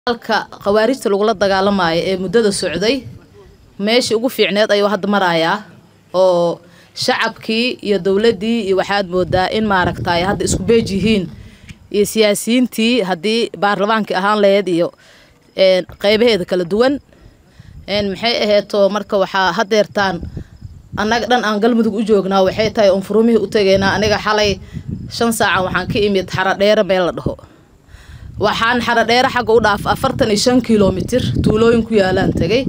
halka khawaarijta lagula dagaalamayo ee muddada socday meeshii ugu fiicneed ayuu hadda marayaa oo shacabkii iyo dowladdii iyo waxaad moodaa in maaragtay hadda isku beej yihiin iyo siyaasiyiintii haddii baarlamaankii ahaan laheyd iyo qeybaheeda kala duwan maxay aheeto marka waxaa hadeertaan annaga dhan aan galmudug u joognaa waxay tahay oon furumihii u tegaynaa aniga xalay shan saacan waxaan ka imid xaradheere meel la dhaho waxaan xaradheere xagga u dhaaf afartan iyo shan kilomitir tuulooyin ku yaalaan tegay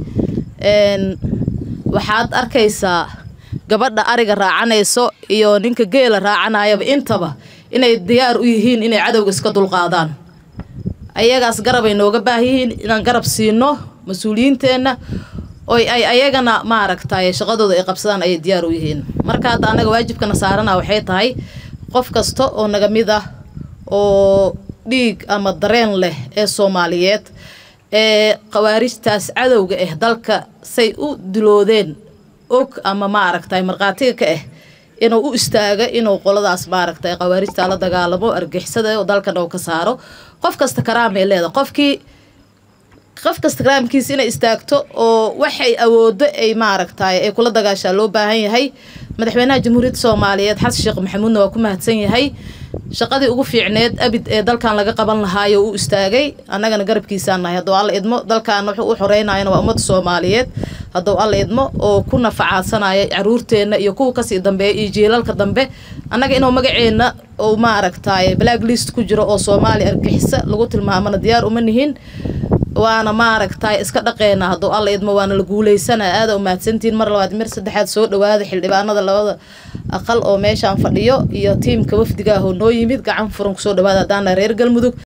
waxaad arkaysaa gabadha ariga raacanayso iyo ninka geela raacanayaba intaba inay diyaar u yihiin inay cadowga iska dulqaadaan ayagaas garabay nooga baahiyihiin inaan garab siino mas-uuliyiinteenna oy ay ayagana maaragtay shaqadooda ay qabsadaan ayay diyaar u yihiin marka hadda annaga waajibkana saarana waxay tahay qof kasta oo naga mid ah oo dhiig ama dareen leh ee soomaaliyeed ee khawaarijtaas cadowga ah dalka say u diloodeen og ama maaragtay markhaatiga ka ah inuu u istaaga inuu qoladaas maaragtay khawaarijta la dagaalamo argixisada oo dalkana uu ka saaro qof kasta karaamay leedahay qofkii qof kasta karaamkiisa inay istaagto oo waxay awoodo ay maaragtay ay kula dagaashaa loo baahan yahay madaxweynaha jamhuuriyadda soomaaliyeed xasan sheekh maxamuudna waa ku mahadsan yahay shaqadii ugu fiicneed abid ee dalkan laga qaban lahaayo u istaagay annagana garabkiisaan nahay hadduu alla idmo dalkan wuxuu u xoreynayana waa ummadda soomaaliyeed hadduu alla idmo oo ku nafacaadsanayo caruurteenna iyo kuwa kasii dambeeya iyo jiilalka dambe annaga inuu magaceenna uu maaragtay black list ku jiro oo soomaaliya argixisa lagu tilmaamana diyaar uma nihin waana maaragtay iska dhaqeena hadduu alla idmo waana la guuleysana aada u mahadsantihiin mar labaad mir saddexaad soo dhawaada xildhibaanada labada aqal oo meeshaan fadhiyo iyo tiimka wafdigaahoo noo yimid gacan furan kusoo dhawaada haddaana reer galmudug